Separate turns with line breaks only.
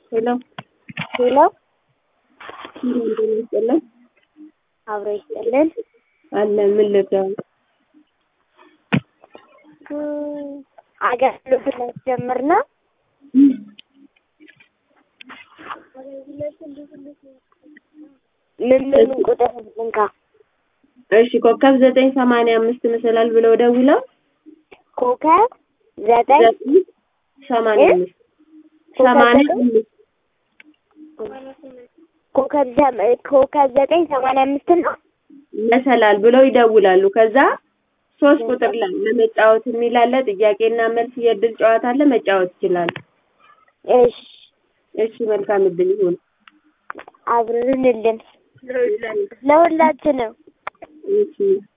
ሄሎ
ሄሎ
እንደምን ይስጥልን
አብሮ ይስጥልን።
አለ ምን ልርዳው?
እም፣ አገልግሎት ላስጀምር ነው። ምን ምን ቁጥር ልንካ?
እሺ ኮከብ ዘጠኝ ሰማንያ አምስት መሰላል ብለው ደውለው
ኮከብ ዘጠኝ
ዘጠኝ ሰማንያ አምስት ሰማንያ አምስት
ኮከብ ዘ- ኮከብ ዘጠኝ ሰማንያ አምስት ነው።
መሰላል ብለው ይደውላሉ። ከዛ ሶስት ቁጥር ላይ ለመጫወት የሚል አለ። ጥያቄና መልስ የእድል ጨዋታ አለ። መጫወት ይችላሉ።
እሺ
እሺ መልካም እድል ይሁን።
አብረንልን ለሁላችንም
እሺ